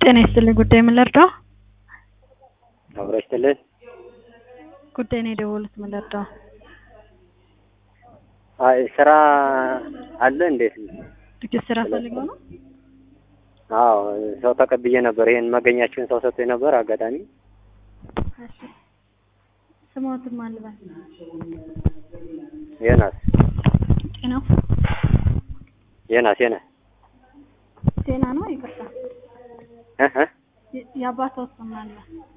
ጤና ይስጥልኝ ጉዳይ ምን ልርዳው? አብሮ ይስጥልን። ጉዳይ ነው የደወሉት ምን ልርዳው? አይ ስራ አለ እንዴት? ጥቂት ስራ ፈልገው ነው? አዎ ሰው ተቀብዬ ነበር። ይሄን መገኛችሁን ሰው ሰጥቶኝ ነበር። አጋጣሚ እሺ ስሞትም አልበል ዮናስ ጤናው ዮናስ ዮናስ ጤና ነው ይቅርታ እ እ የ- የአባትዎ ስም አለ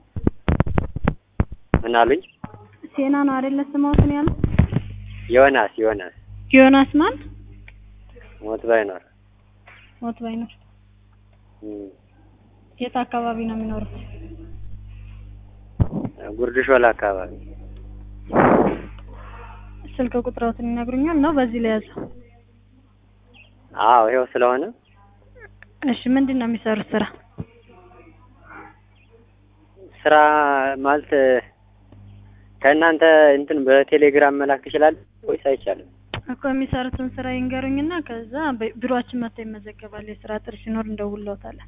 ምን አሉኝ? ሴና ነው አይደለ ስሞትን ያለው ዮናስ ዮናስ ዮናስ ማን ሞት ባይኖር ሞት ባይኖር እም፣ የት አካባቢ ነው የሚኖሩት ጉርድ ሾላ አካባቢ ስልክ ቁጥሮትን ይነግሩኛል ነው በዚህ ላይ ያዘው አዎ ይኸው ስለሆነ እሺ ምንድን ነው የሚሰሩት ስራ ስራ ማለት ከእናንተ እንትን በቴሌግራም መላክ ትችላለህ ወይስ አይቻልም? እኮ የሚሰሩትን ስራ ይንገሩኝና ከዛ በ- ቢሮአችን መጥተው ይመዘገባል የስራ ጥሪ ሲኖር እንደውልዎታለን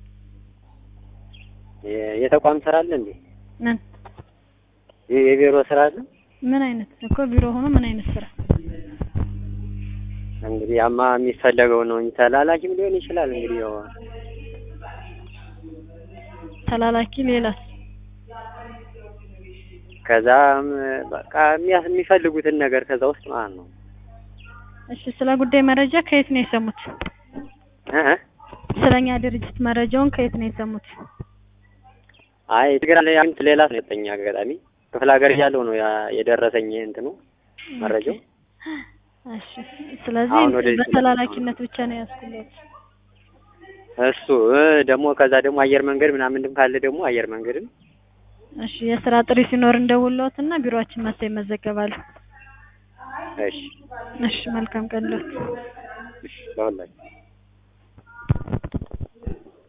የ- የተቋም ስራ አለ እንዴ? ምን የ- የቢሮ ስራ አለ? ምን አይነት እኮ ቢሮ ሆኖ ምን አይነት ስራ እንግዲህ አማ የሚፈለገው ነው እንጂ ተላላኪም ሊሆን ይችላል። እንግዲህ ያው ተላላኪ ሌላስ ከዛም በቃ የሚያስ- የሚፈልጉትን ነገር ከዛ ውስጥ ማለት ነው። እሺ ስለ ጉዳይ መረጃ ከየት ነው የሰሙት እ እ ስለኛ ድርጅት መረጃውን ከየት ነው የሰሙት አይ ቴሌግራም ላይ አንተ ሌላ ነው የሰጠኝ አጋጣሚ ክፍለ ሀገር እያለሁ ነው ያ- የደረሰኝ እንትኑ መረጃው። እሺ ስለዚህ አሁን ወደዚህ በተላላኪነት ብቻ ነው ያስኩለት እሱ እ ደግሞ ከዛ ደግሞ አየር መንገድ ምናምንም ካለ ደግሞ አየር መንገድም እሺ የስራ ጥሪ ሲኖር እንደውልዎትና ቢሮአችን መጥተው ይመዘገባሉ እሺ እሺ መልካም ቀን ሎት እሺ ለሁላችሁ